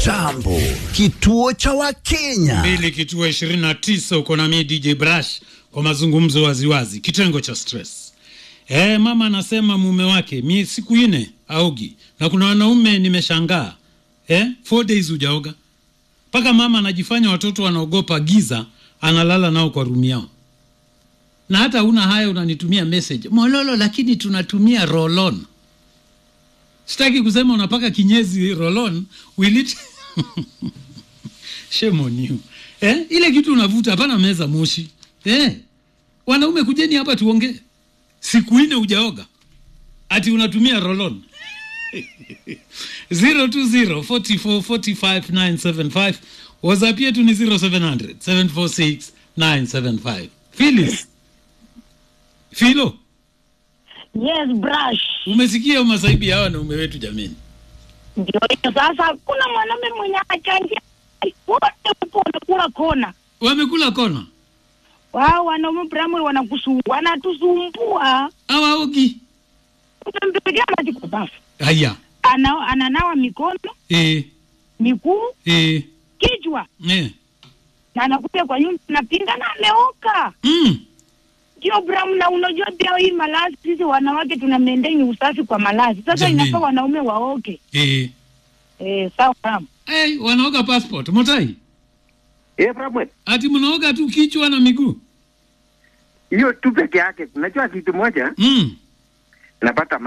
Jambo, kituo cha Wakenya. mbili kituo ishirini na tisa uko na mie DJ Brush kwa mazungumzo waziwazi, kitengo cha stress. E, mama anasema mume wake mie siku ine aogi, na kuna wanaume nimeshangaa e, four days hujaoga mpaka mama anajifanya watoto wanaogopa giza, analala nao kwa rumi yao, na hata una haya unanitumia message mololo, lakini tunatumia rolon. Sitaki kusema unapaka kinyezi rolon will it Shame on you. Eh? Ile kitu unavuta hapana meza moshi. Eh? Wanaume kujeni hapa tuongee. Siku ine hujaoga. Ati unatumia rolon. 020 44 45 975 WhatsApp yetu ni 0700 746 975. Phyllis. Philo, Yes, brush. umesikia masaibi ya wanaume wetu jameni. Ndio hiyo sasa, kuna mwanaume mwenye achangia wote huko wanakula kona. Wamekula kona. Wao wanaume primary wanakusu wanatusumbua. Hawaogi. Utampigia maji kwa bafu. Haya. Ana, ananawa mikono, Eh, miguu, eh, kichwa eh. na anakuja kwa nyumba napinga na ameoka. Mm. Ndio Bram, na unajua pia hii malazi, sisi wanawake tuna maintain usafi kwa malazi. Sasa Jameni. inafaa wanaume waoke. Eh. Eh, sawa Bram. Hey, wanaoga passport motai Eh, Bramwell, ati mnaoga tu kichwa na miguu hiyo tu peke yake. Unajua kitu moja, mm. napata